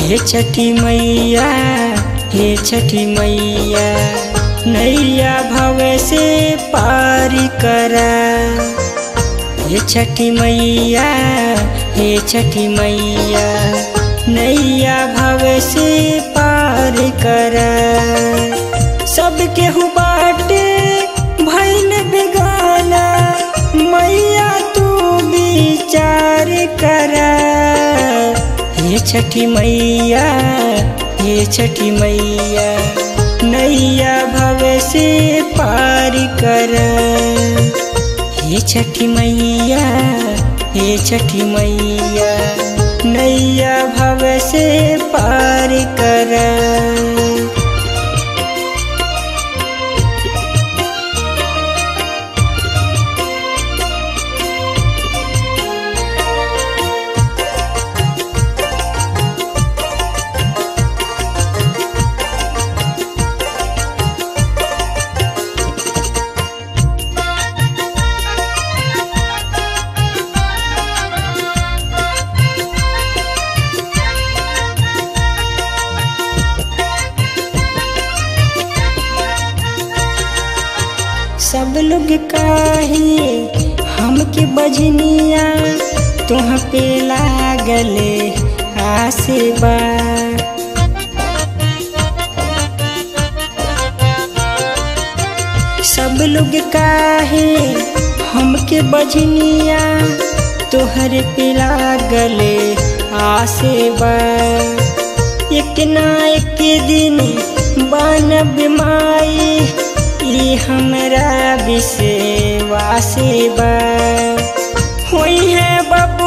हे छठी मैया हे छठी मैया नैया भव से पार करा हे छठी मैया हे छठी मैया नैया भव से पार करा सब केहू बाटे भैल बेगाना मैया तू विचार करा हे छठी मैया हे छठी मैया नैया भव से पार कर हे छठी मैया हे छठी मैया नैया भव से पार कर सब लोग काहे हमके बजनिया तुह पे लागले आसे बा सब लोग काहे हमके बजनिया तोहर पे लागले आसे बा एक ना एक दिन बनब माई ई हमरा विश्वासे बा होई है बब